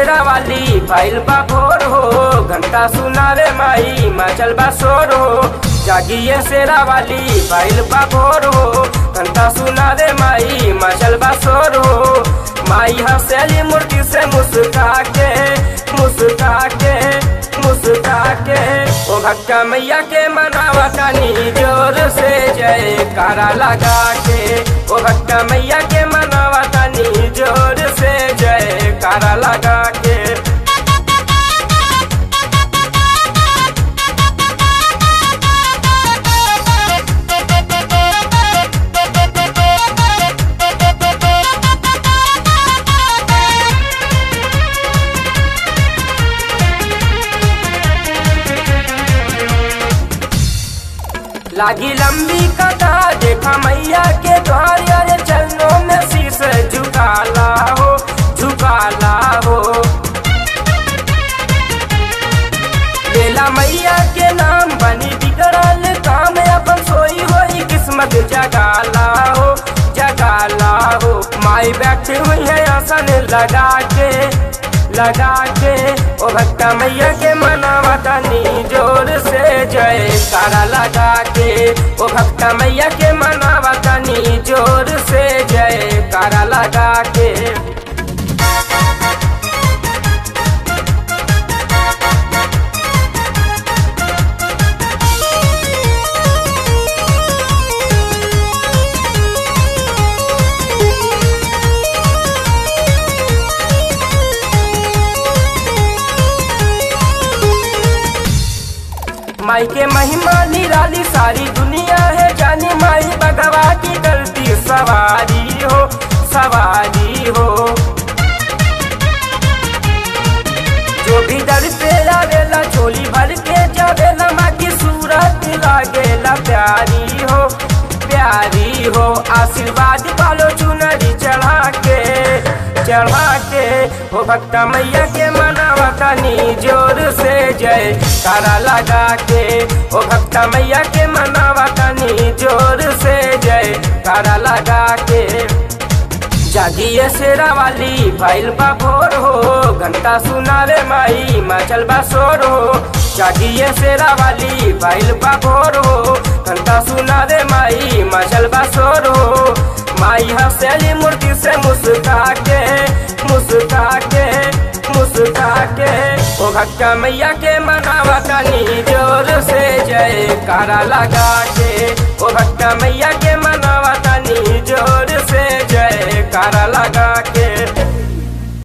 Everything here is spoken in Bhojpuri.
शेरा वाली भैल बा भोर हो घंटा सुनावे माई मचल बा शोर हो जागिए शेरा वाली भैल बा भोर हो घंटा सुनावे माई मचल बा शोर हो माई हंसेली मूर्ति से मुस्का के मुस्का के मुस्का के ओ भक्का मैया के मनावा तनी जोर से जय कारा लगा के ओ भक्का मैया के मनावा तनी जोर से जय कारा लगा के लागी लंबी कतार देखा मैया के द्वार अरे चरणों में शीश झुकाला हो झुकाला हो बेला मैया के नाम बनी बिगड़ल काम अपन सोई होई किस्मत जगाला हो जगाला हो माई बैठी हुई है आसन लगा के लगा के ओ भक्ता मैया के मनावा तनी जोर से जय कारा लगा के ओ भक्ता मैया के मनावा तनी जोर से जय कारा लगा के माई के महिमा निराली सारी दुनिया है जानी माई भगवा की गलती सवारी हो सवारी हो जो भी दर पे आवेला झोली भर के जावेला माँ की सूरत लागेला प्यारी हो प्यारी हो आशीर्वाद पालो चुनरी चढ़ा के चढ़ा के हो भक्ता मैया के मनावा तनी जोर से जय तारा लगा के हो भक्ता मैया के मनावा तनी जोर से जय तारा लगा के जागिए शेरा वाली भैल बा भोर हो घंटा सुनावे माई मचल बा शोर हो जागिए शेरा वाली भैल बा भोर हो घंटा सुनावे माई मचल बा शोर हो माई हंसेली मूर्ति से मुस्का के मुस्का के मुस्का के ओ भक्का मैया के मनावा तनी जोर से जय कारा लगा के ओ भक्का मैया के मनावा तनी जोर से जय कारा लगा के